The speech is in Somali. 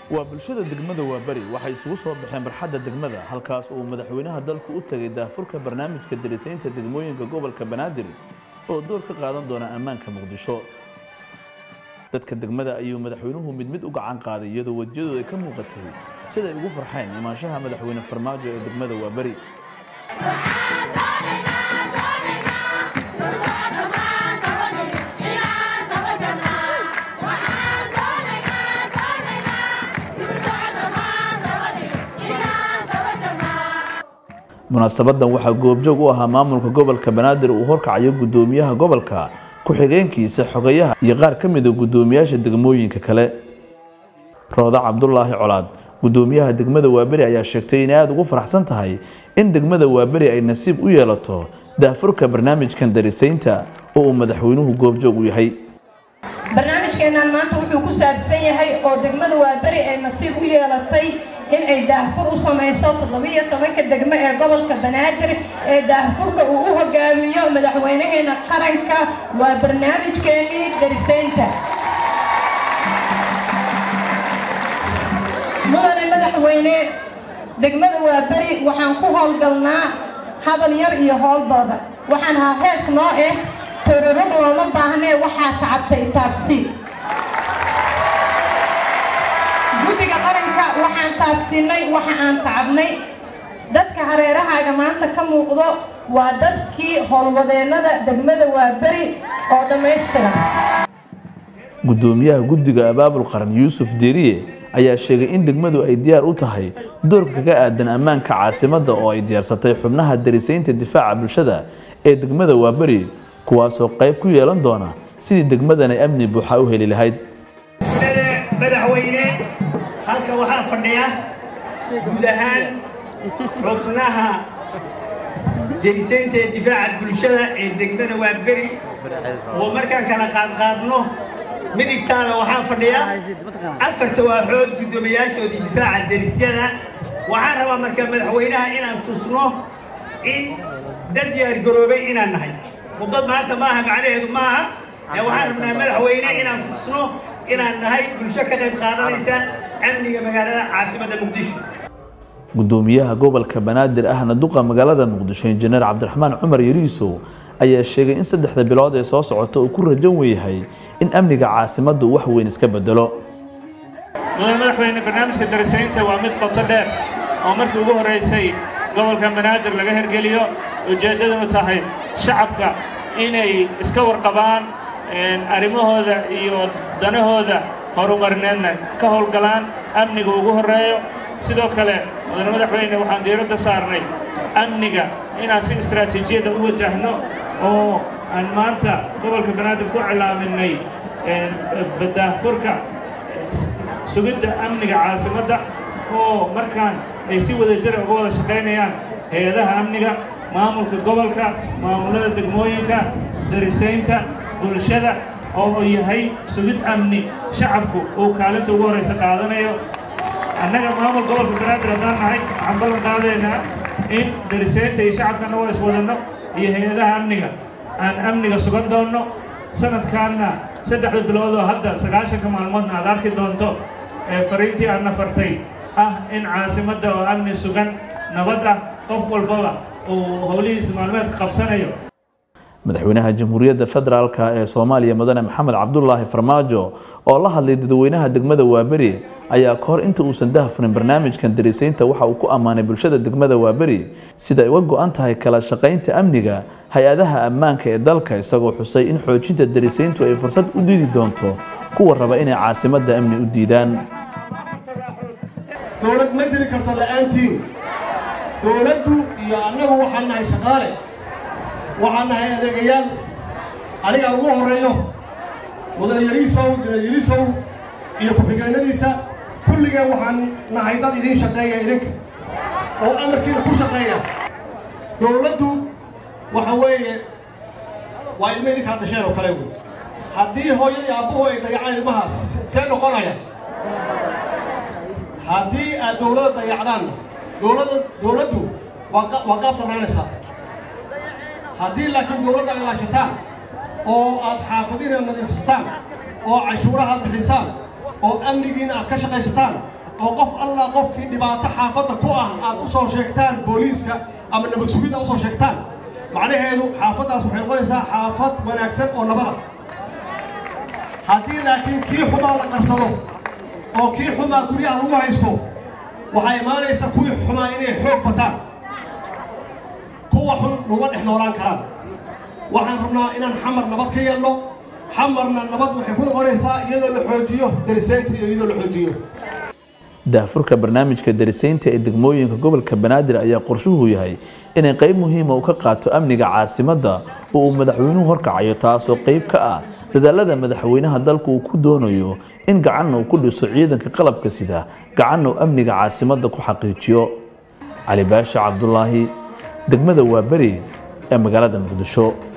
waa bulshada degmada waaberi waxay isugu soo baxeen barxadda degmada halkaas uu madaxweynaha dalku u tegay daafurka barnaamijka darisaynta degmooyinka gobolka banaadir oo door ka qaadan doona ammaanka muqdisho dadka degmada ayuu madaxweynuhu mid mid u gacan qaaday iyadoo wejiyadooda ay ka muuqatay siday ugu farxeen imaanshaha madaxweyne farmaajo ee degmada waaberi munaasabadan waxaa goobjoog u ahaa maamulka gobolka banaadir uu horkacayo gudoomiyaha gobolka ku-xigeenkiisa xogayaha iyo qaar ka mida gudoomiyaasha degmooyinka kale rooda cabdulaahi colaad gudoomiyaha degmada waaberi ayaa sheegtay inay aada ugu faraxsan tahay in degmada waaberi ay nasiib u yeelato daafurka barnaamijkan darisaynta oo uu madaxweynuhu goobjoog u yahay barnaamijkeennan maanta wuxuu ku saabsan yahay oo degmada waaberi ay nasiib u yeelatay in ay daahfur u samayso toddobiyo tobanka degmo ee gobolka banaadir ee daahfurka uu u hogaamiyo madaxweynaheena qaranka waa barnaamijkeennii darisaynta mudane madaxweyne degmada waaberi waxaan ku howlgalnaa hadal yar iyo howlbooda waxaan ahaa hees noo ah tororog looma baahnee waxaa tacabtay taabsi guddiga qaranka waxaan taabsiinay waxa aan tacabnay dadka hareerahaaga maanta ka muuqdo waa dadkii howlwadeennada degmada waaberi oo dhammaystiran gudoomiyaha guddiga abaabul qaran yuusuf deeriye ayaa sheegay in degmadu ay diyaar u tahay doorka kaga aadan ammaanka caasimadda oo ay diyaarsatay xubnaha darisaynta difaaca bulshada ee degmada waaberi kuwaasoo qayb ku yeelan doona sidii degmadan ay amni buuxa u heli lahayd madaxweyne halka waxaa fadhiya guud ahaan xubnaha derisaynta ee difaaca bulshada ee degmada waaberi oo markaan kala qaadqaadno midigtaada waxaa fadhiya afarta waaxood guddoomiyaashoodii difaaca derisyada waxaan rabaa marka madaxweynaha inaan tusno in dad diyaargaroobay inaan nahay khudbad maanta maaha macnaheedu maaha ee waxaan rabnaa madaxweyne inaan ku tusno inaan nahay bulsho ka qayb qaadanaysa amniga magaalada caasimadda muqdisho gudoomiyaha gobolka banaadir ahna duqa magaalada muqdisho injineer cabdiraxmaan cumar yariisow ayaa sheegay in saddexda bilood ee soo socota uu ku rajan weyahay in amniga caasimaddu wax weyn iska bedelo mudane madaxweyne barnaamijka darisaynta waa mid qoto dheer oo markii ugu horraysay gobolka banaadir laga hergeliyo ujeeddadunu tahay shacabka inay iska warqabaan arrimahooda iyo danahooda horumarineedna ka howlgalaan amniga ugu horreeyo sidoo kale mudane madaxweyne waxaan diiradda saarnay amniga inaan si istaraatiijiyadda u wajahno oo aan maanta gobolka banaadir ku cilaaminay daahfurka sugidda amniga caasimadda oo markaan ay si wada jira uga wada shaqaynayaan hay-adaha amniga maamulka gobolka maamulada degmooyinka darisaynta bulshada oo yahay sugid amni shacabku uu kaalinta ugu horraysa qaadanayo annaga maamul gobolka banaadir haddaan nahay waxaan ballan qaadaynaa in darisaynta iyo shacabkana waa iswadanno iyo hay-adaha amniga aan amniga sugan doonno sanadkaanna saddexda bilood oo hadda sagaashanka maalmoodna aad arki doonto ee fariintii aadna fartay ah in caasimadda oo amni sugan nabad ah qof walbaba uu howlihiisa maalmeedka qabsanayo madaxweynaha jamhuuriyadda federaalk ee soomaaliya mudane maxamed cabdulaahi farmaajo oo la hadlay dadweynaha degmada waaberi ayaa ka hor inta uusan dahafurin barnaamijkan darisaynta waxa uu ku ammaanay bulshada degmada waaberi sida ay uga go-an tahay kala shaqaynta amniga hay-adaha ammaanka ee dalka isagoo xusay in xoojinta darisayntu ay fursad u diidi doonto kuwa raba inay caasimadda amni u diidaan dowlad ma jiri karto la'aantiin dowladdu iyo annagu waxaan nahay shaqaale waxaan nahay adeegayaal aniga ugu horreeyo mudane yariisow jineer yariisow iyo ku-xigeenadiisa kulligeen waxaan nahay dad idiin shaqeeya idinka oo amarkiina ku shaqeeya dowladdu waxa weeye waa ilmo idinkaa dhasheen oo kale wey haddii hooyadii aabbuhu ay dayacaan ilmahaas see noqonaya haddii aad dowladda dayacdaan dowladda dowladdu waa waa qaab darnaanaysaa haddii laakiin dowladda ay ilaashataan oo aad xaafadiina nadiifsataan oo cashuuraha aad bixisaan oo amnigiina aad ka shaqaysataan oo qof allah qofkii dhibaato xaafadda ku ah aad u soo sheegtaan booliiska ama nabad sugidda usoo sheegtaan macnaheedu xaafaddaas waxay noqonaysaa xaafad wanaagsan oo nabada haddii laakiin kii xumaa la qarsado oo kii xumaa guryaha lagu haysto waxaa imaanaysa kuwii xumaa inay xoog bataan kuwa xun laguma dhex noolaan karaan waxaan rabnaa inaan xamar nabad ka yeelno xamarna nabad waxay ku noqonaysaa iyadoo la xoojiyo darisaynta iyo iyadoo la xoojiyo daahfurka barnaamijka darisaynta ee degmooyinka gobolka banaadir ayaa qorshuhu yahay inay qayb muhiima u ka qaato amniga caasimadda oo uu madaxweynuhu horkacayo taasoo qayb ka ah dadaalada madaxweynaha dalku uu ku doonayo in gacanna uu ku dhiso ciidanka qalabka sida gacanna uu amniga caasimadda ku xaqiijiyo cali baasha cabdulaahi degmada waaberi ee magaalada muqdisho